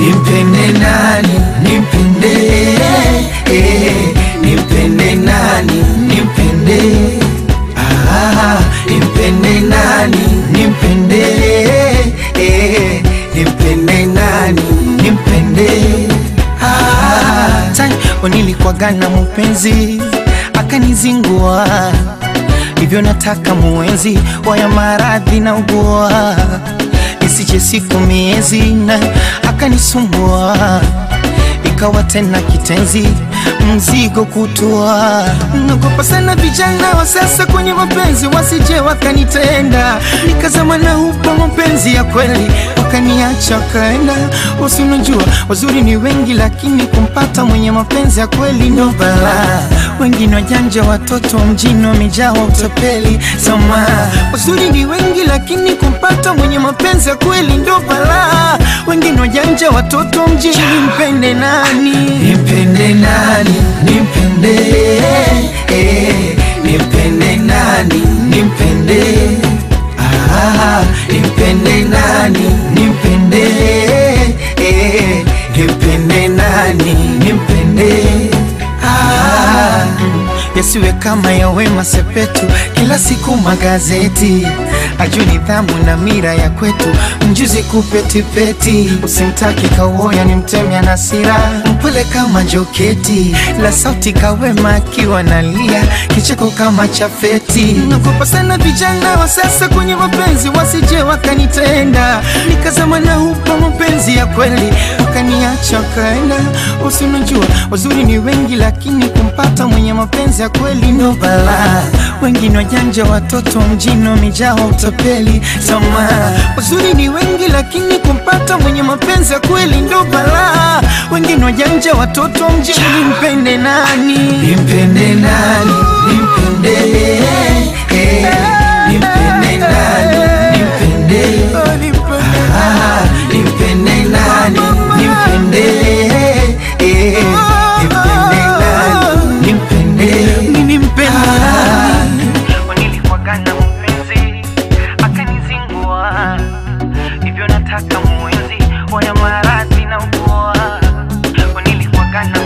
nimpende nani nimpende eh, nimpende nani nimpende ah, nimpende nani nimpende eh, nimpende nani nimpende ah. Tai nilikuwaga na mpenzi akanizingua, hivyo nataka muenzi waya maradhi na ugua, isije siku miezi na akanisumbua, ikawa tena kitenzi mzigo kutua. Nagopa sana vijana wa sasa kwenye mapenzi, wasije wakanitenda nikazama na upa mapenzi ya kweli, wakaniacha wakaenda. Usinajua wazuri ni wengi, lakini kumpata mwenye mapenzi ya kweli ndo balaa. Wengine wajanja, watoto wa mjini wamejaa wa utapeli. Sama wazuri ni wengi, lakini kumpata mwenye mapenzi ya kweli ndo balaa. Wengine wajanja, watoto wa mjini, mpende nani? nimpende nani nimpende eh, nimpende nani nimpende ah, nimpende nani nimpende eh, nimpende nani nimpende ah. yasiwe kama ya Wema Sepetu, kila siku magazeti ajue nidhamu na mira ya kwetu, mjuzi kupetipeti, usimtaki kawoya ni mtemya na sira, mpole kama joketi la sauti Kawema akiwa nalia, kicheko kama cha feti. Nagopa sana vijana wa sasa kwenye mapenzi, wasije wakanitenda nikazama na upa mapenzi ya kweli, wakaniacha wakaenda. Usinajua wazuri ni wengi, lakini kumpata mwenye mapenzi ya kweli ndo balaa. Wengine wajanja, watoto wa mjini wamejaa wa utapeli. Sama wazuri ni wengi, lakini kumpata mwenye mapenzi ya kweli ndo balaa. Wengine wajanja, watoto wa mjini, mpende nani? nimpende nani nimpende eh, nimpende nani nimpende ah, nimpende nani nimpende eh, nimpende nani nimpende Mimi mpende Ah. nani? Nilikuwaga na mpenzi akanizingua, hivyo nataka muenzi waya maradhi na ugua. Nilikuwaga na